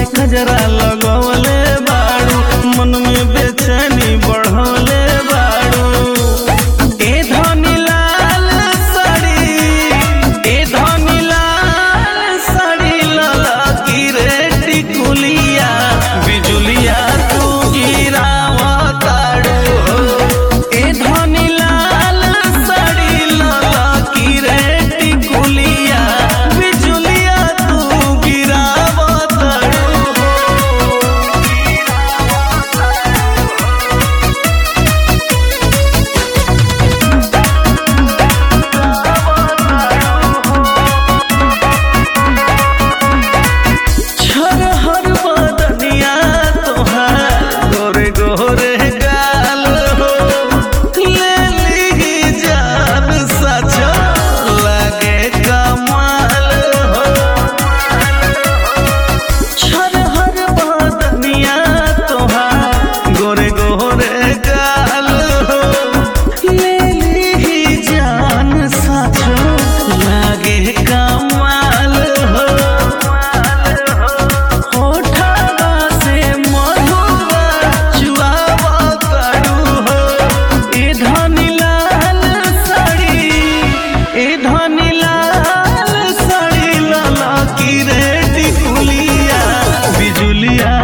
गजरा लगवले बाड़ू मन में बेचैनी बढ़वले बाड़ू ए धनी लाल साड़ी ए धनी लाल साड़ी लाला की रे टिकुलिया बिजुलिया तू गिरावा ताड़ू ए धनी लाल साड़ी लाला की रे टिकुलिया बिजुलिया तू गिरावा ताड़ू छर हर बदनिया तोहार गोरे गोरे गाल हो ले ली जान सचो लगे कमाल हो छर हर बदनिया तोहार गोरे गोरे गाल हो ले ली जान सचो लगे कमाल हो होठवा से मधुआ चुआवा करू हो ए धनी लाल साड़ी ए धनी लाल साड़ी लाला की रे टिकुलिया बिजुलिया